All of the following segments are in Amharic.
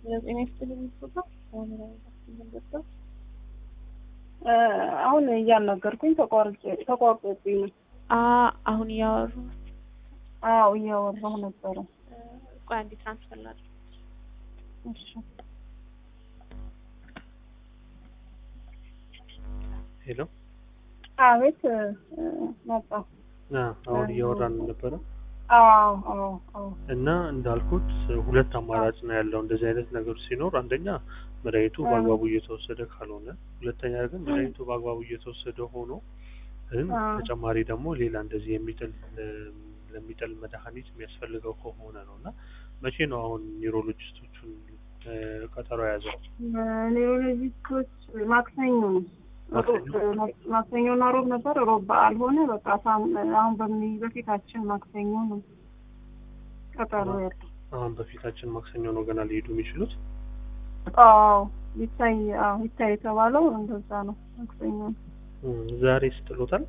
ጤና ይስጥልኝ ፎቶ ገብተው አሁን እያናገርኩኝ ተቋርጬ ተቋርጦብኝ ነው። አሁን እያወሩ አዎ እያወራሁ ነበረ። ቆይ አንዴ ትራንስፈር ላድርግ። እሺ ሄሎ አቤት መጣ። አሁን እያወራን ነበረ አዎ አዎ አዎ እና እንዳልኩት ሁለት አማራጭ ነው ያለው እንደዚህ አይነት ነገሮች ሲኖር፣ አንደኛ መድኃኒቱ በአግባቡ እየተወሰደ ካልሆነ፣ ሁለተኛ ግን መድኃኒቱ በአግባቡ እየተወሰደ ሆኖ ግን ተጨማሪ ደግሞ ሌላ እንደዚህ የሚጥል ለሚጥል መድኃኒት የሚያስፈልገው ከሆነ ነው እና መቼ ነው አሁን ኒውሮሎጂስቶቹን ቀጠሮ የያዘው? ኒውሮሎጂስቶች ማክሰኞ ነው ማክሰኞና ሮብ ነበር። ሮብ በዓል ሆነ። በቃ አሁን በሚ በፊታችን ማክሰኞ ነው ቀጠሮ ያለው። አሁን በፊታችን ማክሰኞ ነው ገና ሊሄዱ የሚችሉት። አዎ ይታይ አዎ ይታይ የተባለው እንደዛ ነው። ማክሰኞ ነው። ዛሬ ስጥሎታል።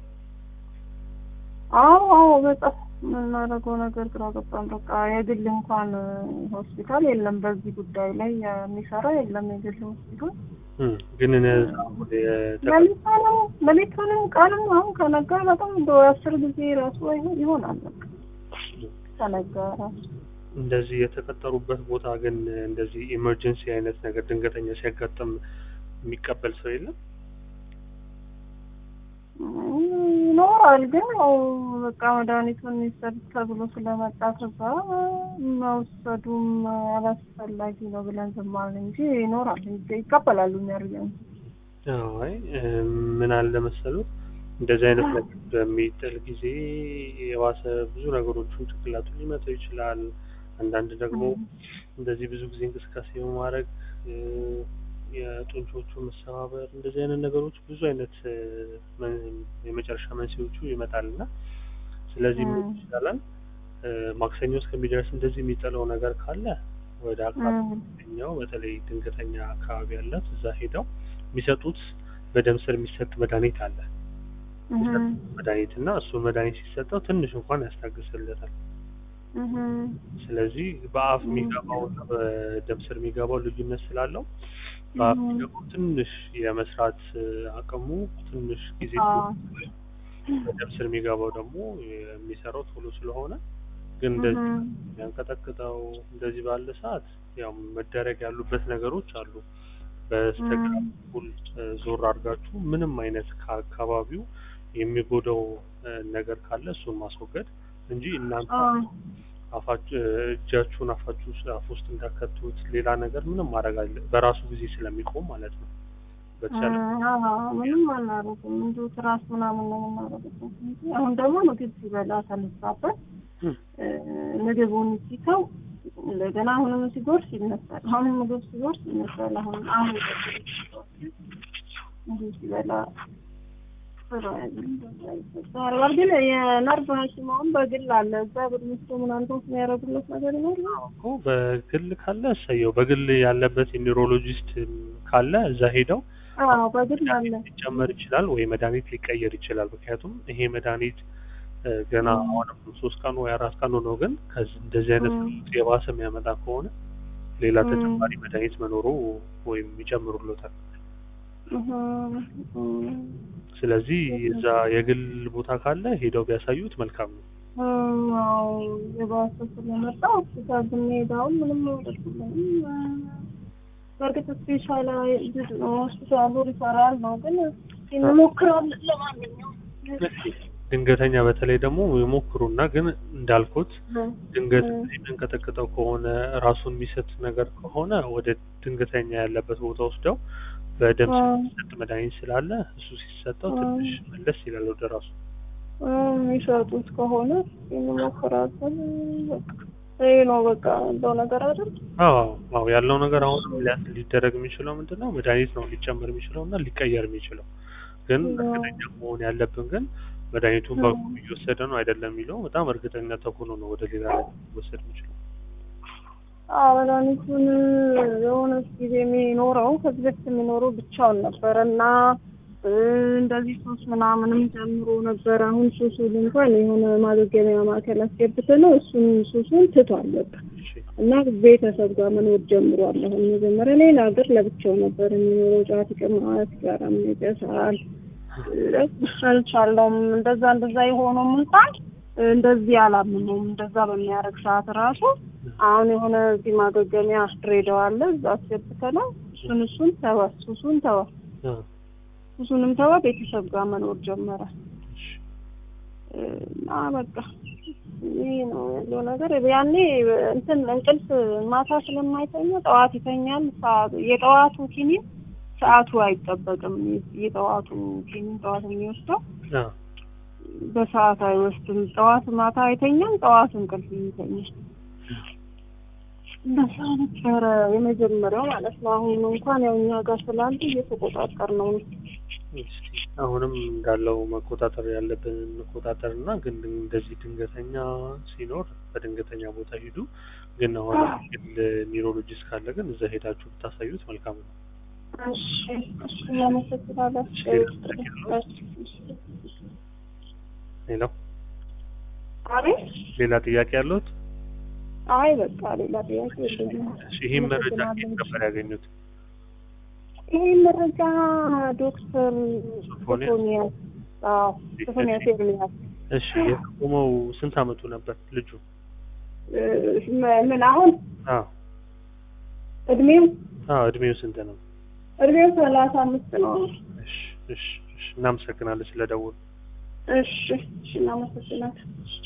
አዎ አዎ በጣም የምናደርገው ነገር ግራ ገባን። በቃ የግል እንኳን ሆስፒታል የለም በዚህ ጉዳይ ላይ የሚሰራ የለም የግል ሆስፒታል ግን ሌሊቱንም ሌሊቱንም ቀንም አሁን ከነጋ በጣም እንደ አስር ጊዜ ራሱ ይሆናል በቃ ከነጋ ራሱ እንደዚህ የተቀጠሩበት ቦታ ግን እንደዚህ ኢመርጀንሲ አይነት ነገር ድንገተኛ ሲያጋጥም የሚቀበል ሰው የለም ይኖራል። ግን ያው በቃ መድኃኒቱን ይሰጥ ተብሎ ስለመጣ ከዛ መውሰዱም አላስፈላጊ ነው ብለን ዝም አልን እንጂ ይኖራል፣ ይቀበላሉ የሚያደርገን አይ ምን አለ መሰሉት እንደዚህ አይነት ነገር በሚጥል ጊዜ የባሰ ብዙ ነገሮችን ጭንቅላቱን ሊመታው ይችላል። አንዳንድ ደግሞ እንደዚህ ብዙ ጊዜ እንቅስቃሴ በማድረግ የጡንቾቹ መሰባበር እንደዚህ አይነት ነገሮች ብዙ አይነት የመጨረሻ መንስኤዎቹ ይመጣል እና ስለዚህ ምን ይቻላል ማክሰኞ እስከሚደርስ እንደዚህ የሚጥለው ነገር ካለ ወደ አካባቢኛው በተለይ ድንገተኛ አካባቢ ያለት እዛ ሄደው የሚሰጡት በደም ስር የሚሰጥ መድኃኒት አለ መድኃኒት እና እሱ መድኃኒት ሲሰጠው ትንሽ እንኳን ያስታግስለታል። ስለዚህ በአፍ የሚገባው እና በደም ስር የሚገባው ልዩነት ስላለው በአፍ የሚገባው ትንሽ የመስራት አቅሙ ትንሽ ጊዜ በደም ስር የሚገባው ደግሞ የሚሰራው ቶሎ ስለሆነ ግን እንደዚህ የሚያንቀጠቅጠው እንደዚህ ባለ ሰዓት ያው መደረግ ያሉበት ነገሮች አሉ። በስተግራ በኩል ዞር አድርጋችሁ ምንም አይነት ከአካባቢው የሚጎዳው ነገር ካለ እሱን ማስወገድ እንጂ እናንተ አፋችሁ እጃችሁን አፋችሁ አፍ ውስጥ እንዳከቱት ሌላ ነገር ምንም ማድረግ አለ በራሱ ጊዜ ስለሚቆም ማለት ነው። በተቻለ ምንም አናደርግም እንዲሁ ትራስ ምናምን ነው የምናደርግበት እንጂ አሁን ደግሞ ምግብ ሲበላ ተነሳበት ምግቡን ሲተው እንደገና አሁንም ሲጎርስ ይነሳል። አሁንም ምግብ ሲጎርስ ይነሳል። አሁን አሁን ምግብ ሲበላ ይባላል። ግን የነርቭ ሐኪም አሁን በግል አለ እዛ ብር ምስቶ ምናምን የሚያደርጉለት ነገር ይኖራል እኮ በግል ካለ እሰየው። በግል ያለበት የኒውሮሎጂስት ካለ እዛ ሄደው አዎ በግል አለ ሊጨመር ይችላል ወይ መድኃኒት ሊቀየር ይችላል። ምክንያቱም ይሄ መድኃኒት ገና አሁንም ሶስት ቀኑ ወይ አራት ቀኑ ነው። ግን እንደዚህ አይነት የባሰ የሚያመጣ ከሆነ ሌላ ተጨማሪ መድኃኒት መኖሩ ወይም ይጨምሩሎታል። ስለዚህ እዛ የግል ቦታ ካለ ሄደው ቢያሳዩት መልካም ነው። አዎ የባሰ ስለመጣ ሆስፒታል ብንሄድ አሁን ምንም አይደርስልንም። በእርግጥ ስፔሻል ሆስፒታሉ ሪፈራል ነው፣ ግን እንሞክራለን ለማንኛውም ድንገተኛ በተለይ ደግሞ የሞክሩና ግን እንዳልኩት ድንገት የሚንቀጠቅጠው ከሆነ ራሱን የሚሰጥ ነገር ከሆነ ወደ ድንገተኛ ያለበት ቦታ ወስደው በደም የሚሰጥ መድኃኒት ስላለ እሱ ሲሰጠው ትንሽ መለስ ይላል ወደ ራሱ የሚሰጡት ከሆነ እንሞክራለን። ይህ ነው በቃ ያለው ነገር አይደል? አዎ አዎ ያለው ነገር አሁንም ሊደረግ የሚችለው ምንድን ነው መድኃኒት ነው ሊጨመር የሚችለው እና ሊቀየር የሚችለው ግን እርግጠኛ መሆን ያለብን ግን መድኃኒቱን በአግባቡ እየወሰደ ነው አይደለም የሚለው በጣም እርግጠኛ ተኩኖ ነው ወደ ሌላ ላይ ሊወሰድ የሚችለው። መድኃኒቱን የሆነ ጊዜ የሚኖረው ከዚህ በፊት የሚኖረው ብቻውን ነበረ እና እ፣ እንደዚህ ሱስ ምናምንም ጀምሮ ነበር። አሁን ሱሱን እንኳን የሆነ ማገገሚያ ማዕከል አስገብተ ነው እሱን ሱሱን ትቷል በቃ እሺ እና ቤተሰብ ጋር መኖር ጀምሯል። አሁን መጀመሪያ ሌላ ሀገር ለብቻው ነበር የሚኖረው። ጫት ይቅማል፣ ሲጋራም ይጨሳል። አልቻለውም። እንደዛ እንደዛ የሆነው እንኳን እንደዚህ አላምነውም። እንደዛ በሚያደርግ ሰዓት ራሱ አሁን የሆነ እዚህ ማገገሚያ ድሬዳዋ አለ እዛ አስገብተነው እሱን እሱን ተወ፣ ሱሱን ተወ፣ አ፣ ሱሱንም ተወ፣ ቤተሰብ ጋር መኖር ጀመረ። እሺ እና በቃ ይህ ነው ያለው ነገር። ያኔ እንትን እንቅልፍ ማታ ስለማይተኛ ጠዋት ይተኛል። ሰዓቱ የጠዋቱ ኪኒን ሰዓቱ አይጠበቅም። የጠዋቱ ኪኒን ጠዋት የሚወስደው አ፣ በሰዓት አይወስድም። ጠዋት ማታ አይተኛም፣ ጠዋት እንቅልፍ ይተኛል። እንደዛ ነበረ የመጀመሪያው ማለት ነው። አሁን እንኳን ያው እኛ ጋር ስላለ እየተቆጣጠር ነው። እስቲ አሁንም እንዳለው መቆጣጠር ያለብን እንቆጣጠር እና ግን እንደዚህ ድንገተኛ ሲኖር በድንገተኛ ቦታ ሂዱ። ግን አሁን ግል ኒውሮሎጂስት ካለ ግን እዛ ሄዳችሁ ብታሳዩት መልካም ነው። እሺ እሺ፣ እናመሰግናለን። ሌላው አቤት ሌላ ጥያቄ ያለሁት አይ በቃ ሌላ ጥያቄ የለኝም። እሺ፣ ይህን መረጃ ከየት ነበር ያገኙት? ይህ መረጃ ዶክተር ሶፎንያስ? ሶፎንያስ አዎ ሶፎንያስ ኤርሚያስ እሺ የቆመው ስንት አመቱ ነበር ልጁ? እ፣ ምን አሁን አዎ እድሜው አዎ እድሜው ስንት ነው? እድሜው ሰላሳ አምስት ነው። እሺ እሺ እሺ እናመሰግናለን ስለደወሉ። እሺ እሺ እናመሰግናለን።